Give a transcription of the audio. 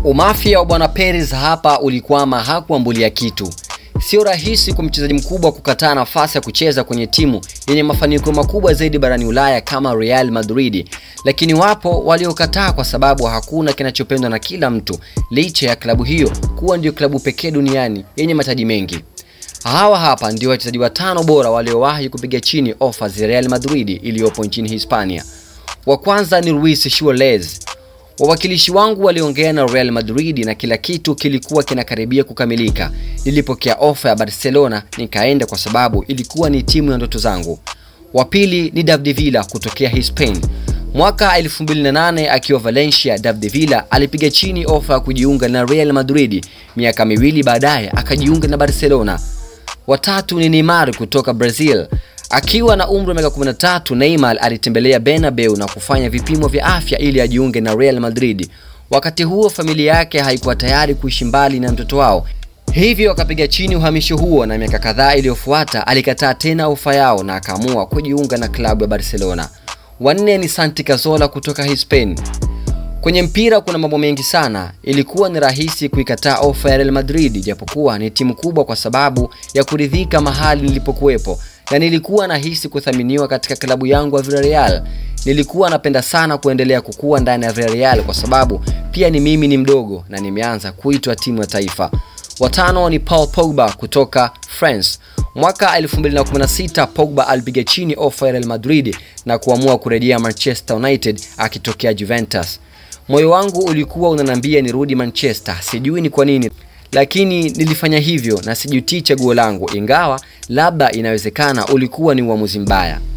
Umafia wa bwana Perez hapa ulikwama, hakuambulia kitu. Sio rahisi kwa mchezaji mkubwa kukataa nafasi ya kucheza kwenye timu yenye mafanikio makubwa zaidi barani Ulaya kama Real Madrid, lakini wapo waliokataa kwa sababu hakuna kinachopendwa na kila mtu, licha ya klabu hiyo kuwa ndio klabu pekee duniani yenye mataji mengi. Hawa hapa ndio wachezaji watano bora waliowahi kupiga chini ofa za Real Madrid iliyopo nchini Hispania. Wa kwanza ni Luis Suarez. Wawakilishi wangu waliongea na Real Madrid na kila kitu kilikuwa kinakaribia kukamilika. Nilipokea ofa ya Barcelona nikaenda kwa sababu ilikuwa ni timu ya ndoto zangu. Wa pili ni David Villa kutokea Hispain. Mwaka 2008 akiwa Valencia, David Villa alipiga chini ofa ya kujiunga na Real Madrid. Miaka miwili baadaye akajiunga na Barcelona. Watatu ni Neymar kutoka Brazil. Akiwa na umri wa miaka 13, Neymar alitembelea Bernabeu na kufanya vipimo vya afya ili ajiunge na Real Madrid. Wakati huo familia yake haikuwa tayari kuishi mbali na mtoto wao, hivyo akapiga chini uhamisho huo, na miaka kadhaa iliyofuata alikataa tena ofa yao na akaamua kujiunga na klabu ya Barcelona. Wanne ni Santi Cazorla kutoka Hispain. Kwenye mpira kuna mambo mengi sana. Ilikuwa ni rahisi kuikataa ofa ya Real Madrid, japokuwa ni timu kubwa, kwa sababu ya kuridhika mahali nilipokuwepo na nilikuwa nahisi kuthaminiwa katika klabu yangu ya Villarreal. Nilikuwa napenda sana kuendelea kukua ndani ya Villarreal kwa sababu pia ni mimi ni mdogo na nimeanza kuitwa timu ya taifa. Watano ni Paul Pogba kutoka France. Mwaka 2016 Pogba alipiga chini ofa ya Real Madrid na kuamua kurejea Manchester United akitokea Juventus. Moyo wangu ulikuwa unanambia nirudi Manchester, sijui ni kwa nini lakini nilifanya hivyo na sijutii chaguo langu, ingawa labda inawezekana ulikuwa ni uamuzi mbaya.